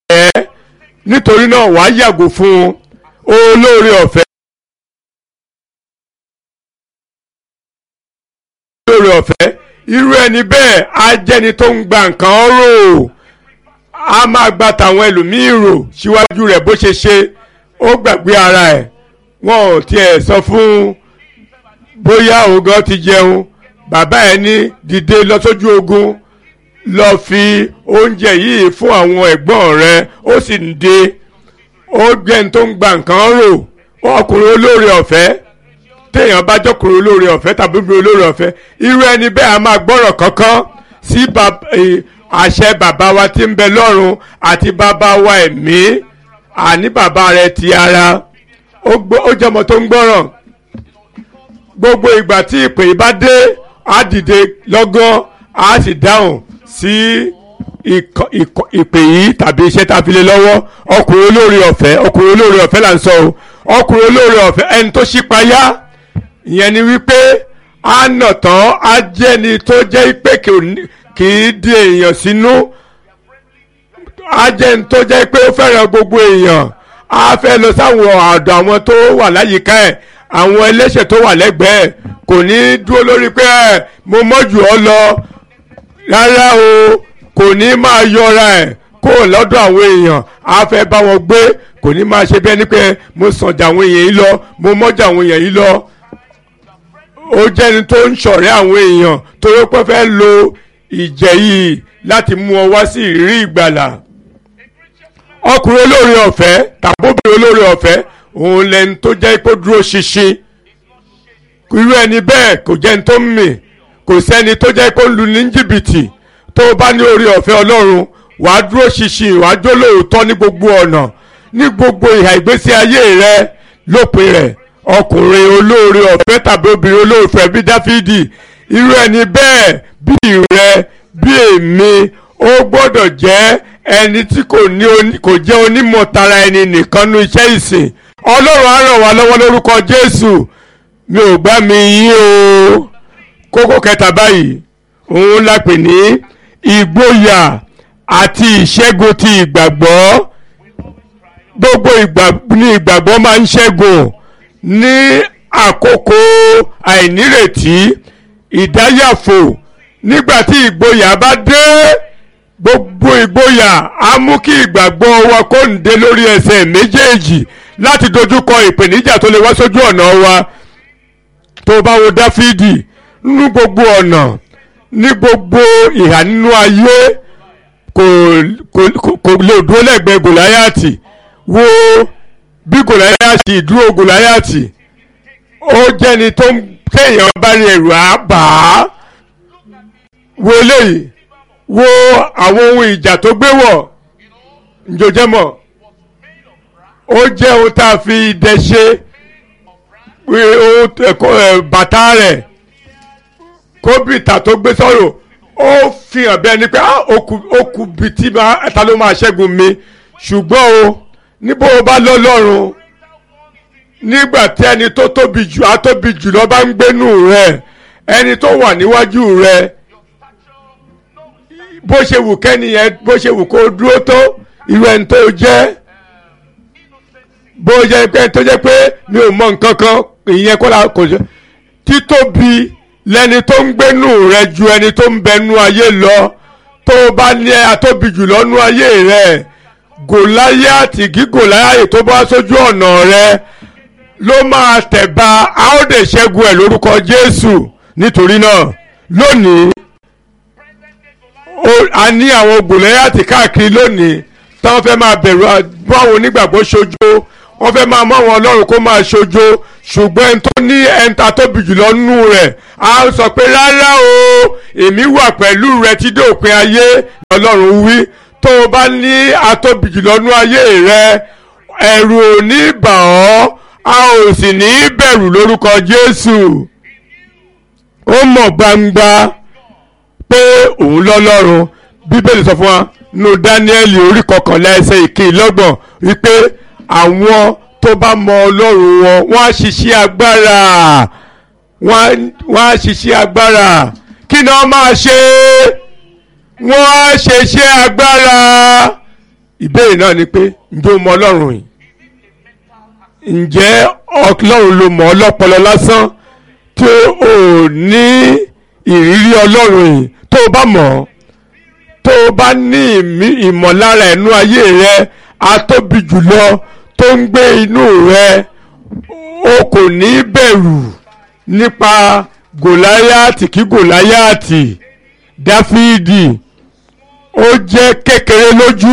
ọ̀fẹ́ nítorí náà wàá yàgò fún olóore ọ̀fẹ́. olóore ọ̀fẹ́ irú ẹni bẹ́ẹ̀ á jẹ́ni tó ń gba nǹkan rò á máa gba tàwọn ẹlòmíín rò síwájú rẹ̀ bó ṣe ṣe ó gbàgbé ara ẹ̀ wọn ò tiẹ̀ sọ fún bóyá ògán ti jẹun bàbá ẹ̀ ní dìde lọ sójú ogun lọ fi oúnjẹ yìí fún àwọn ẹ̀gbọ́n rẹ̀ ó sì ń de ó gbẹ́ni tó ń gba nǹkan rò ọkùnrin olóore ọ̀fẹ́ téèyàn bá jọkùnrin olóore ọ̀fẹ́ tàbí obìnrin olóore ọ̀fẹ́ irú ẹni bẹ́ẹ̀ a máa gbọ́rọ̀ kankan sí àṣẹ bàbá wa tí ń bẹ lọ́run àti bàbá wa ẹ̀mí àní bàbá rẹ̀ ti ara ó jọmọ tó ń gbọ́ràn gbogbo ìgbà tí ìpè bá dé á dìde lọ́gán á sì dáhùn sí ìpè yìí tàbí iṣẹ́ tá a fi lé lọ́wọ́ ọkùnrin olóore ọ̀fẹ́ ọkùnrin olóore ọ̀fẹ́ là ń sọ o ọkùnrin olóore ọ̀fẹ́ ẹni tó ṣípayá ìyẹn ni wípé á nà tán á jẹ́ ni tó jẹ́ pé kì í di èèyàn sínú á jẹ́ ni tó jẹ́ pé ó fẹ́ràn gbogbo èèyàn á fẹ́ lọ sáwọn àdó àwọn tó wà láyìíká ẹ̀ àwọn ẹlẹ́ṣẹ̀ tó wà lẹ́gbẹ̀ẹ́ kò ní dúró lórí pé ẹ̀ mo mọ́jù ọ́ lọ rárá o kò ní máa yọra ẹ̀ kó lọ́dọ̀ àwọn èèyàn á fẹ́ bá wọn gbé kò ní máa ṣe bẹ́ẹ̀ ni pé mo sàn jà àwọn èèyàn yìí lọ mo mọ́jà àwọn èèyàn yìí lọ ó jẹ́ni tó ń ṣọ̀rẹ́ àwọn èèyàn torí pé fẹ́ lo ìjẹ́ yìí láti mú ọ wá sí ìrírí ìgbàlà ọkùnrin olóore ọ̀fẹ́ tàbí obìnrin olóore ọ̀fẹ́ òun lẹni tó jẹ́ pé dúró ṣinṣin irú ẹni bẹ́ẹ̀ kò jẹ́ni tó ń mì kò sẹ́ni tó jẹ́ pé ó ń lu ní jìbìtì tó o bá ní orí ọ̀fẹ́ ọlọ́run wàá dúró ṣinṣin wàá jó lóòótọ́ ní gbogbo ọ̀nà ní gbogbo ìhà ìgbésí ayé rẹ lópin rẹ̀ ọkùnrin olóore ọ̀fẹ́ tàbí obìnrin olóore ọ̀fẹ́ bí dáfídì irú ẹni bẹ́ẹ̀ bí rẹ bí èmi ó gbọ́dọ̀ jẹ́ ẹni tí kò ní kò jẹ́ onímọ̀ tara ẹni nìkan nú iṣẹ́ ìsìn ọlọ́run á ràn wá lọ́wọ́ lórúkọ jésù mi ò gbá mi yín o kókó kẹta báyìí òun la pè ní ìgboyà àti ìṣẹ́gun ti ìgbàgbọ́ gbogbo ìgbà ní ìgbàgbọ́ máa ń ṣẹ́gun ní àkókò àìnírètí ìdáyàfò nígbà tí ìgboyà bá dé gbogbo ìgboyà á mú kí ìgbàgbọ́ wa kó ń dé lórí ẹsẹ̀ méjèèjì láti dojúkọ ìpèníjà tó lè wá sójú ọ̀nà wa tó bá wo dáfídì nínú gbogbo ọ̀nà ní gbogbo ìhà nínú ayé kò kò kò lè dúró lẹ́gbẹ̀ẹ́ gòláyàtì wo bí gòláyàtì dúró gòláyàtì ó jẹ́ni tó ń téèyàn bá rí ẹ̀rù á bà á wo eléyìí wo àwọn ohun ìjà tó gbé wọ̀ njòjẹ́ mọ̀ ó jẹ́ ohun tá a fi idẹ ṣe bàtà rẹ̀ kóbìtà tó gbé sọ̀rọ̀ ó fi hàn bẹ́ẹ̀ ni pé ó kù bí tí ta ló máa ṣẹ́gun mi ṣùgbọ́n o níbo o bá lọ́lọ́run nígbà tí ẹni tó tóbi jù á tóbi jù lọ bá ń gbénú rẹ ẹni tó wà níwájú rẹ bó ṣe wù kẹ́niyẹn bó ṣe wù kó dúró tó irú ẹni tó jẹ́ bó jẹ́ pé tó jẹ́ pé mi ò mọ nǹkan kan ìyẹn kó la kò jẹ́ títóbi lẹni tó ń gbénú rẹ ju ẹni tó ń bẹnu ayé lọ tó o bá ní atóbi jù lọ́nú ayé rẹ gòláyàtì gí gòláyàtì tó bá sójú ọ̀nà rẹ ló máa tẹ̀ba a ó dè ṣẹ́gun ẹ̀ lórúkọ Jésù nítorí náà lónìí a ní àwọn gòláyàtì káàkiri lónìí táwọn fẹ́ máa bẹ̀rù àwọn onígbàgbọ́ ṣojo wọ́n fẹ́ máa mọ́ àwọn ọlọ́run kó máa ṣojo ṣùgbọ́n ẹni tó ní ẹ̀ńtà tóbi jùlọ nù rẹ̀ á sọ pé rárá o èmi wà pẹ̀lú rẹ tí dópin ayé lọ́lọ́run wí tó o bá ní atóbi jùlọ nù ayé rẹ ẹ̀rù ò ní bà ọ́ a ò sì ní bẹ̀rù lórúkọ Jésù ó mọ̀ gbangba pé òun lọ́lọ́run bíbélì sọ fún wa nù Dáníẹ́lì orí kọkànlá ẹsẹ̀ ìkìlọ́gbọ̀n wípé àwọn tó bá mọ ọlọ́run wọn wọ́n á ṣiṣẹ́ agbára wọ́n á ṣiṣẹ́ agbára kí ni wọ́n máa ṣe wọ́n á ṣiṣẹ́ agbára ìbéèrè náà ni pé ǹjẹ́ o mọ ọlọ́run yìí ǹjẹ́ ọlọ́run ló mọ̀ ọ́ lọ́pọlọ lásán tí o ní ìrírí ọlọ́run yìí tó o bá mọ̀ ọ́ tó o bá ní ìmọ̀lára ẹ̀nú ayé rẹ atóbi jùlọ tó ń gbé inú rẹ o kò ní bẹ̀rù nípa gòláyàtì kí gòláyàtì dáfídì ó jẹ́ kékeré lójú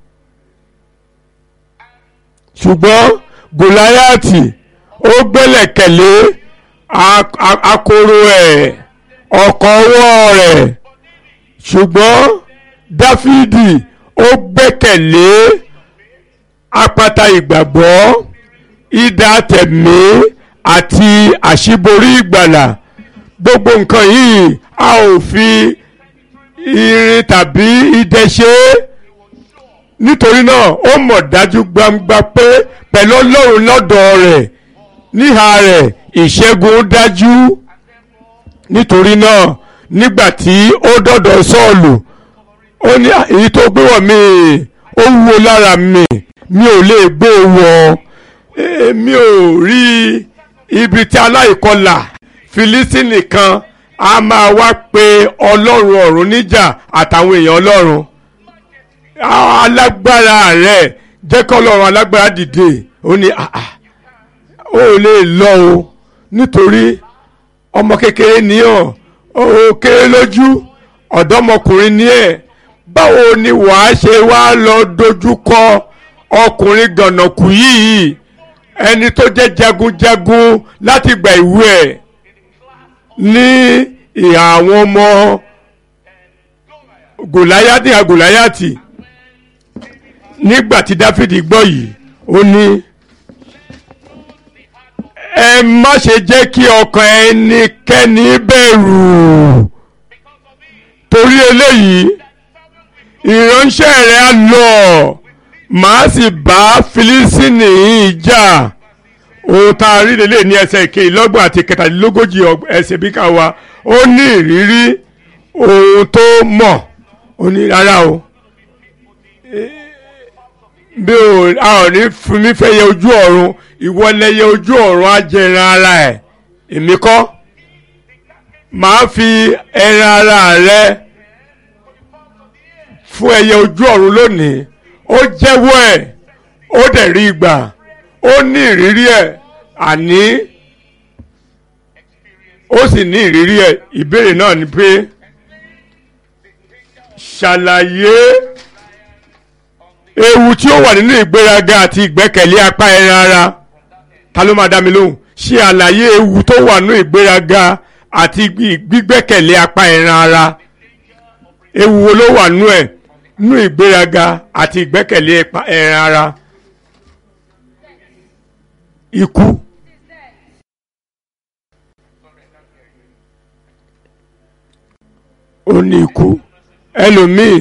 ṣùgbọ́n gòláyàtì ó gbẹ́lẹ̀kẹ̀lé akoro ẹ̀ ọ̀kọ̀ ọwọ́ rẹ̀ ṣùgbọ́n dáfídì ó gbẹ́kẹ̀lé apáta ìgbàgbọ́ idà tẹ̀mí àti àṣíborí ìgbàlà gbogbo nǹkan yìí a ò fi irin tàbí idẹ ṣe é nítorí náà ó mọ̀ dájú gbangba pé pẹ̀lú ọlọ́run lọ́dọ̀ rẹ̀ níhà rẹ̀ ìṣẹ́gun dájú nítorí náà nígbà tí ó dọ̀dọ̀ sọ́ọ̀lù ó ní èyí tó gbé wọ̀ mí ó wúwo lára mi mi ò lè gbé e wọ̀ mi ò rí ibi tí aláìkọlà filisini kan a máa wá pe ọlọ́run ọ̀run níjà àtàwọn èèyàn ọlọ́run alágbára rẹ̀ jẹ́ kọ́ ọlọ́run alágbára dìde ó ní ó lè lọ o nítorí ọmọ kékeré ní ọ̀ ó kéré lójú ọ̀dọ́mọkùnrin ní ẹ̀ báwo ni wàá ṣe wá lọ dojúkọ ọkùnrin gànàkù yìí ẹni tó jẹ́ jagunjagun láti gba ìwé ẹ̀ ní ìhà àwọn ọmọ gòláyàtì àgòláyàtì nígbà tí dáfídì gbọ́ yìí ó ní ẹ má ṣe jẹ́ kí ọkàn ẹnikẹ́ni bẹ̀rù torí eléyìí ìránṣẹ́ rẹ̀ á lọ màá sì bá filisini yìí jà ohun tá a rí lélẹ̀ ní ẹsẹ̀ ìkẹyìnlọ́gbọ̀n àti kẹtàlélógójì ẹsẹ̀ bí ká wa ó ní ìrírí ohun tó mọ̀ ó ní rárá o bí o a ò ní fún mi fẹ́ yẹ ojú ọ̀run ìwọ lẹyẹ ojú ọ̀run á jẹ ẹran ara ẹ̀ èmi kọ́ màá fi ẹran ara rẹ fún ẹyẹ ojú ọ̀run lónìí ó jẹ́wọ́ ẹ̀ ó dẹ̀ rí gbà ó ní ìrírí ẹ̀ àní ó sì ní ìrírí ẹ̀ ìbéèrè náà ni pé ṣàlàyé ewu tí ó wà nínú ìgbéraga àti ìgbẹ́kẹ̀lé apá ẹran ara ta ló máa dá mi lóhùn ṣe àlàyé ewu tó wà nínú ìgbéraga àti gbígbẹ́kẹ̀lé apá ẹran ara ewu wo ló wà nínú ẹ̀ nínú ìgbéraga àti ìgbẹ́kẹ̀lé ẹran ara ikú. ó ní ikú ẹlòmíì.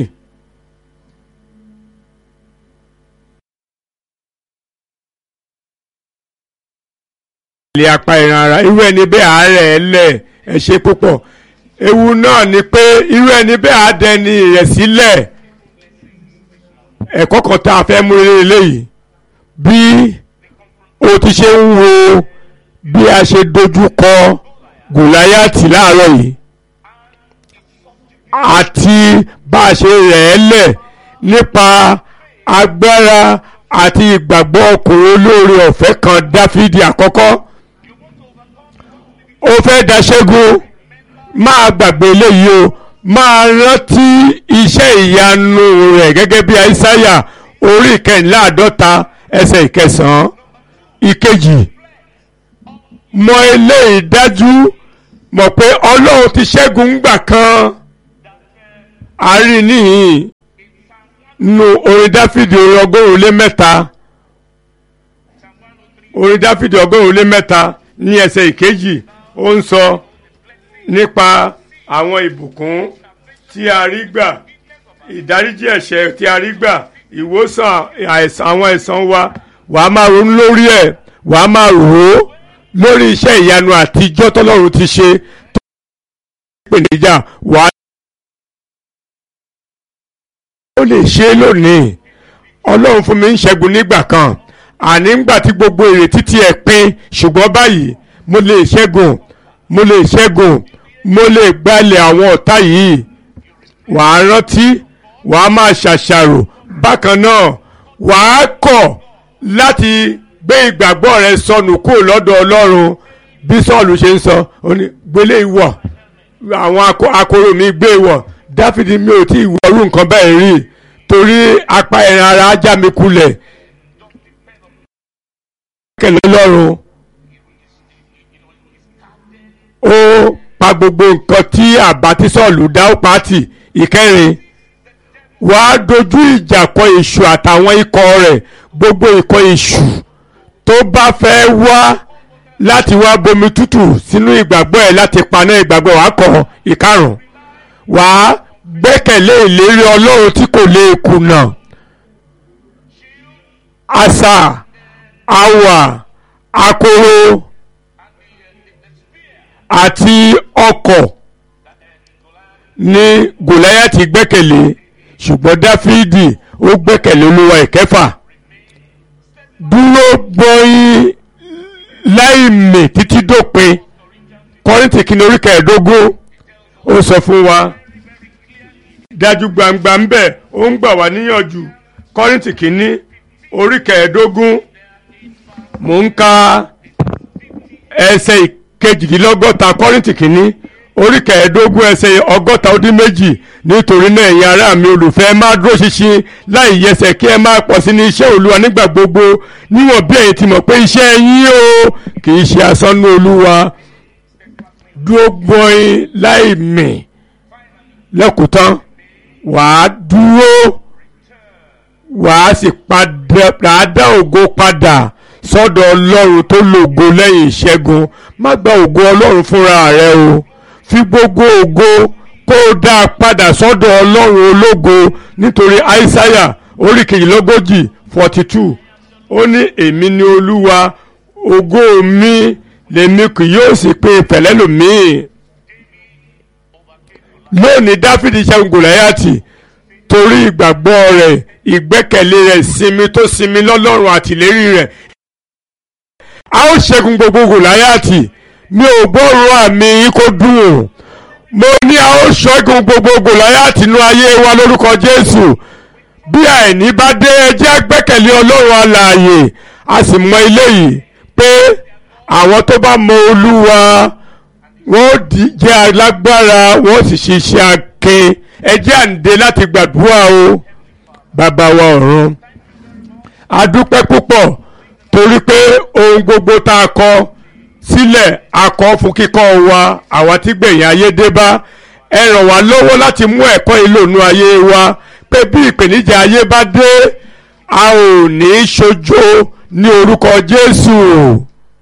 ilé apá ìran ara irú ẹni bẹ́ẹ̀ àárẹ̀ ẹ lẹ̀ ẹ ṣe púpọ̀ ewu náà ni pé irú ẹni bẹ́ẹ̀ á dẹni rẹ̀ sílẹ̀ ẹ̀kọ́ kan tá a fẹ́ mú eléyìí bí o ti ṣe ń wo bí a ṣe dojú kọ gòláyàtì láàárọ̀ yìí àti bá a ṣe rẹ̀ ẹ́ lẹ̀ nípa agbára àti ìgbàgbọ́ ọkùnrin olóore ọ̀fẹ́ kan dáfídì àkọ́kọ́ ó fẹ́ daṣẹ́gun máa gbàgbé eléyìí o máa rántí iṣẹ́ ìyanu rẹ̀ gẹ́gẹ́ bí aísáyà orí ìkẹrìnláàdọ́ta ẹsẹ̀ ìkẹsàn-án ìkejì mọ eléyìí dájú mọ̀ pé ọlọ́run ti ṣẹ́gun ńgbà kan àárín níhìn nu orin dáfídì orin ọgọ́rùn-ún lé mẹ́ta orin dáfídì ọgọ́rùn-ún lé mẹ́ta ní ẹsẹ̀ ìkejì ó ń sọ nípa àwọn ìbùkún tí a rí gbà ìdáríjì ẹ̀ṣẹ̀ tí a rí gbà ìwòsàn àìsàn àwọn àìsàn wa wàá máa ronú lórí ẹ̀ wàá máa rò ó lórí iṣẹ́ ìyanu àtijọ́ tọ́lọ́run ti ṣe tó ń pè níjà wàá ó lè ṣe é lónìí ọlọ́run fún mi ń ṣẹ́gun nígbà kan àní ńgbà tí gbogbo ìrètí ti ẹ̀ pin ṣùgbọ́n báyìí mo lè ṣẹ́gun mo lè ṣẹ́gun mo lè gbalẹ̀ àwọn ọ̀tá yìí wàá rántí wàá máa ṣàṣàrò bákan náà wàá kọ̀ láti gbé ìgbàgbọ́ rẹ sọnù kúrò lọ́dọ̀ ọlọ́run bí sọ́ọ̀lù ṣe ń sọ ó ní gbélé ìwọ̀ àwọn akoro mi gbé ìwọ̀ dáfídì mi ò tí ì wọrú nǹkan bẹ́ẹ̀ rí torí apá ẹran ara ajá mi kulẹ̀ kẹlẹ́ lọ́rùn ó pa gbogbo nǹkan tí àbá tí sọ́ọ̀lù dá ó pàtì ìkẹrin wàá dojú ìjà kọ èṣù àtàwọn ikọ̀ rẹ̀ gbogbo ikọ̀ èṣù tó bá fẹ́ wá láti wá bomi tútù sínú ìgbàgbọ́ ẹ̀ láti paná ìgbàgbọ́ wàá kọ ìkarùn wàá gbẹ́kẹ̀lé ìlérí ọlọ́run tí kò lè kùnà àṣà àwà akoro àti ọkọ̀ ní gòláyàtì gbẹ́kẹ̀lé ṣùgbọ́n dáfídì ó gbẹ́kẹ̀lé olúwa ìkẹfà dúró gbọ́yìn láìmì títí dópin kọ́rìntì kìíní orí kẹẹ̀ẹ́dógún ó sọ fún wa dájú gbangba ń bẹ̀ ó ń gbà wá níyànjú kọ́rìntì kìíní orí kẹẹ̀ẹ́dógún mò ń ka ẹsẹ̀ ìkejìdínlọ́gọ́ta kọ́rìntì kìíní orí kẹẹ̀ẹ́dógún ẹsẹ̀ ọgọ́ta ó dín méjì nítorí náà ẹ̀yin ará mi olùfẹ́ máa dúró ṣinṣin láì yẹsẹ̀ kí ẹ máa pọ̀ sí ní iṣẹ́ olúwa nígbà gbogbo níwọ̀n bí ẹ̀yin ti mọ̀ pé iṣẹ́ yín o kì í ṣe asán ní olúwa dúró gbọ́n láì mì lẹ́kùtán wàá dúró wàá sì padà dá ògo padà sọ́dọ̀ ọlọ́run tó lògo lẹ́yìn ìṣẹ́gun má gba ògo ọlọ́run fúnra rẹ o fi gbogbo ògo kó o dá a padà sọ́dọ̀ ọlọ́run ológo nítorí aísáyà orí kejìlélógójì forty two ó ní èmi ni olúwa ògo mi lèmi kì yóò sì pé pẹ̀lẹ́lòmíì lónìí dáfídì ṣẹ́gun gòláyàtì torí ìgbàgbọ́ rẹ̀ ìgbẹ́kẹ̀lé rẹ̀ sinmi tó sinmi lọ́lọ́run àtìlérí rẹ̀ a ó ṣẹ́gun gbogbo gòláyàtì mi ò gbọ́rọ̀ àmì yín kó dùn ò mo ní a ó ṣẹ́gun gbogbo gòláyàtì nínú ayé wa lórúkọ jésù bí àìní bá dé ẹjẹ́ gbẹ́kẹ̀lé ọlọ́run alààyè a sì mọ eléyìí pé àwọn tó bá mọ olúwa wọ́n jẹ́ alágbára wọ́n sì ṣiṣẹ́ akin ẹjẹ́ àǹdè láti gbàdúrà o bàbá wa ọ̀run a dúpẹ́ púpọ̀ torí pé ohun gbogbo tá a kọ sílẹ̀ a kọ fún kíkọ́ wa àwa tí gbẹ̀yìn ayé dé bá ẹ ràn wá lọ́wọ́ láti mú ẹ̀kọ́ ìlònú ayé wa pé bí ìpèníjà ayé bá dé a ò ní í ṣojo ní orúkọ Jésù.